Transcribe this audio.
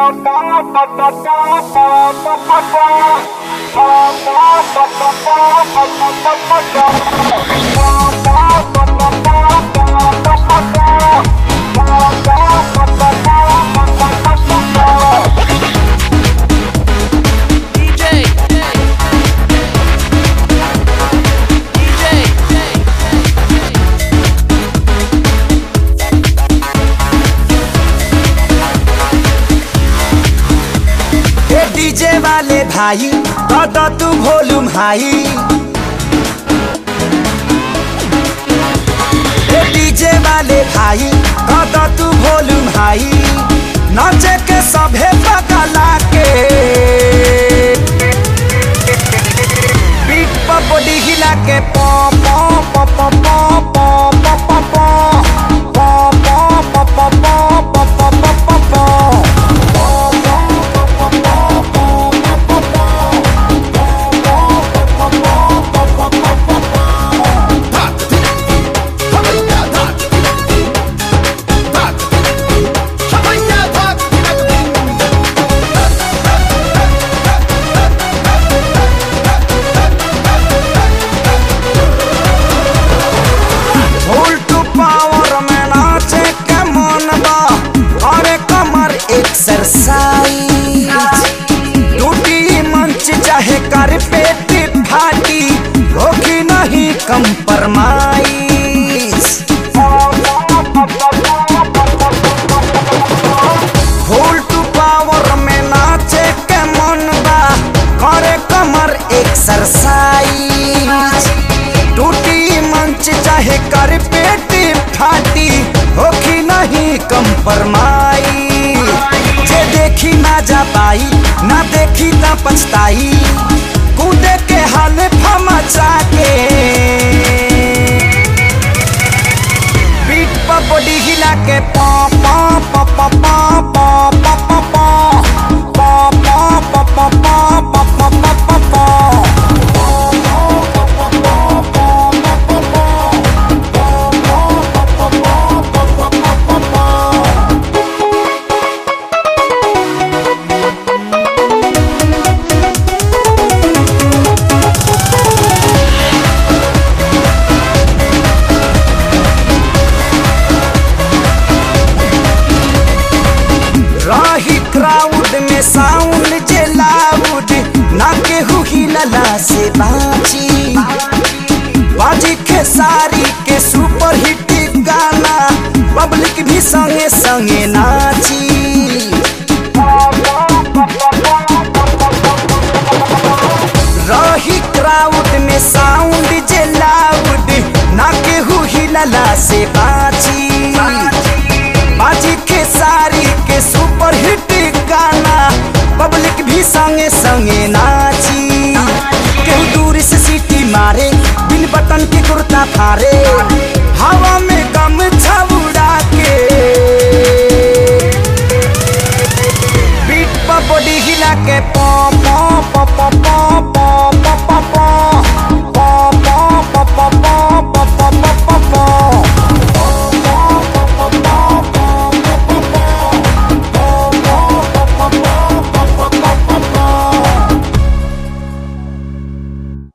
DJ. ए DJ वाले भाई दादा तू वॉल्यूम हाई ए डीजे वाले भाई दादा तू वॉल्यूम हाई नाचे के सभे पगला के पीठ पर बॉडी हिला के पॉ पॉ पॉ पॉ पॉ पॉ पॉ पॉ पॉ पॉ पॉ पॉ पॉ पॉ पॉ पॉ पॉ पॉ उल्टू पावर में नाचे के मन बा अरे कमर एक्सरसाइज टूटी मंच चाहे कर पेट फाटी होगी नहीं कंप्रोमाइज उल्टू पावर में नाचे के मन बा करे कमर एक्सरसाइज टूटी मंच चाहे कर पेट फाटी होखी नहीं कंपरमाई जे देखी ना जा पाई ना देखी ना पछताई कूदे के हाल फमचा के पीठ पर बॉडी हिला के पॉ पॉ पॉ पॉ पॉ पॉ पॉ पॉ पॉ पॉ पॉ पॉ पॉ पॉ पॉ पॉ पॉ पॉ रही क्राउड में साउंड जे लाउड ना केहू हिलला से बाची बाजी खेसारी के सुपर हिट गाना पब्लिक भी संगे संगे नाची